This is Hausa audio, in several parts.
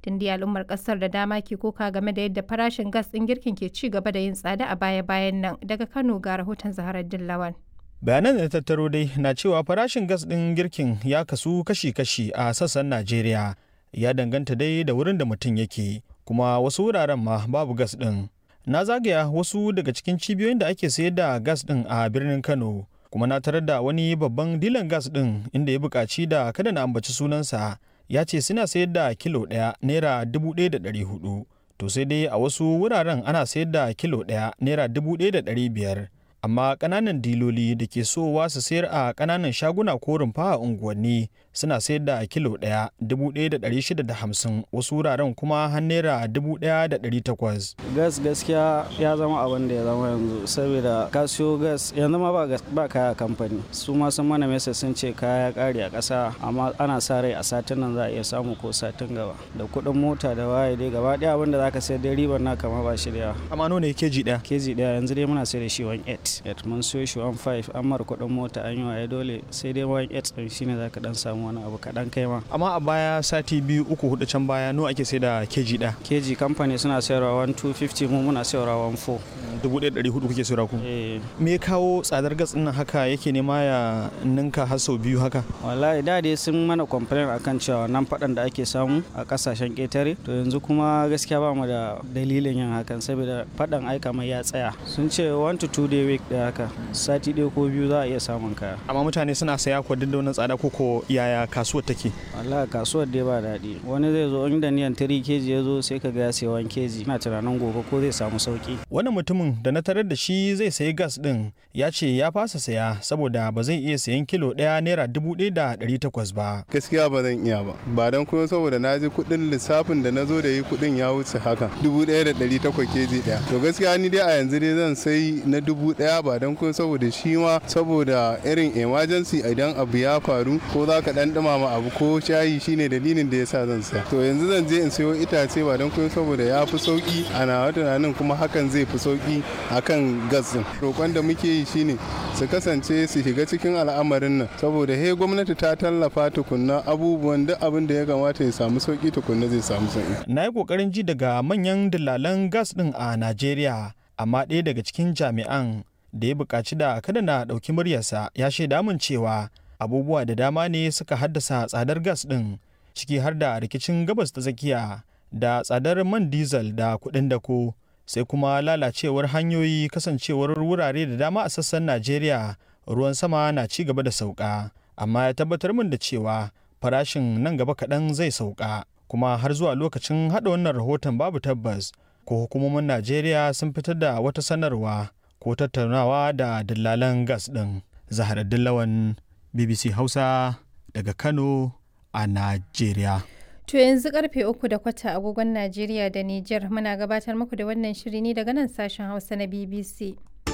inda al'ummar kasar da dama ke koka game da yadda farashin gas ɗin girkin ke ci gaba da yin tsada a baya-bayan nan daga Kano ga rahoton Zaharar Dillawan. bayanan da tattaro dai na cewa farashin gas ɗin girkin ya kasu kashi-kashi a sassan najeriya ya danganta dai da wurin da mutum yake kuma wasu wuraren ma babu gas ɗin na zagaya wasu daga cikin cibiyoyin da ake sayar da gas ɗin a birnin kano kuma na tarar da wani babban dilan gas ɗin inda ya buƙaci da kada na ambaci sunansa ya ce suna sayar da kilo ɗaya naira dubu ɗaya da ɗari hudu to sai dai a wasu wuraren ana sayar da kilo ɗaya naira dubu ɗaya da ɗari biyar amma ƙananan diloli da ke sowa su sayar a ƙananan shaguna ko rumfa a unguwanni suna sayar da kilo ɗaya dubu ɗaya da ɗari shida da hamsin wasu wuraren kuma har naira dubu ɗaya da ɗari takwas. gas gaskiya ya zama abin da ya zama yanzu saboda ka siyo gas yanzu ma ba, ba kaya kamfani su ma sun mana mesa sun ce kaya ƙari a ƙasa amma ana sa rai a satin nan za a iya samu ko satin gaba da kuɗin mota da waye dai gaba ɗaya abin da za ka sayar da ribar na kama ba shi da yawa. amma nawa ne keji ɗaya. keji ɗaya yanzu dai muna sayar da shi 1.8 8 mun siyo shi 1.5 an mara kuɗin mota an yi waye dole sai dai 1.8 ɗin shine za ka ɗan samu wani abu kaɗan kai ma. amma a baya sati biyu uku hudu can baya nawa ake sai da keji ɗaya. keji kamfani suna sayarwa 1.250 mu muna sayarwa 1.4. dubu ɗaya ɗari hudu kuke sayarwa ku. me kawo tsadar gas ɗin haka yake nema ya ninka har sau biyu haka. wallahi da dai sun mana complain akan cewa nan faɗan da ake samu a ƙasashen ƙetare to yanzu kuma gaskiya ba mu da dalilin yin hakan saboda faɗan aika mai ya tsaya sun ce 1 to 2 day week da haka sati ɗaya ko biyu za a iya samun kaya amma mutane suna saya ko duk da wannan tsada ko ko yaya kasuwar take wallahi kasuwar dai ba daɗi wani zai zo inda niyan 3 keji ya zo sai ka ga ya sayi 1 keji ina tunanin gobe ko zai samu sauki wani mutumin da na tarar da shi zai sayi gas din ya ce ya fasa saya saboda ba zai iya sayan kilo ɗaya naira dubu ɗaya da ɗari takwas ba gaskiya ba zan iya ba ba don kuma saboda na ji kuɗin lissafin da na zo da yi kuɗin ya wuce haka dubu ɗaya da ɗari takwas keji ɗaya to gaskiya ni dai a yanzu dai zan sai na dubu ɗaya ba don kuma saboda shi ma saboda irin emergency idan abu ya faru ko za ka dan dumama abu ko shayi shine dalilin da yasa zan saya to yanzu zan je in sayo itace ba don kuma saboda ya fi sauki a nawa tunanin kuma hakan zai fi sauki akan gas din roƙon da muke yi shine su kasance su shiga cikin al'amarin nan saboda he gwamnati ta tallafa tukunna abubuwan duk abin da ya kamata ya samu sauki tukunna zai samu sauki na yi kokarin ji daga manyan dillalan gas din a najeriya amma ɗaya daga cikin jami'an da ya buƙaci da kada na ɗauki muryarsa ya shaida min cewa abubuwa da dama ne suka haddasa tsadar gas ɗin ciki har da rikicin gabas ta tsakiya da tsadar man diesel da kuɗin dako sai kuma lalacewar hanyoyi kasancewar wurare da dama a sassan najeriya ruwan sama na ci gaba da sauka amma ya tabbatar min da cewa farashin nan gaba kaɗan zai sauka kuma har zuwa lokacin haɗa wannan rahoton babu tabbas ko hukumomin najeriya sun fitar da wata sanarwa ko tattaunawa da dillalan gas ɗin zahara dillawan bbc hausa daga kano a najeriya To yanzu karfe uku da kwata agogon Najeriya da Nijar muna gabatar muku da wannan shiri ne daga nan sashen Hausa na BBC.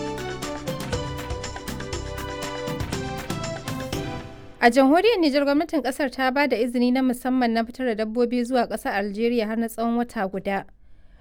A jamhuriyar Nijar gwamnatin kasar ta ba da izini na musamman na fitar da dabbobi zuwa ƙasar Algeria har na tsawon wata guda.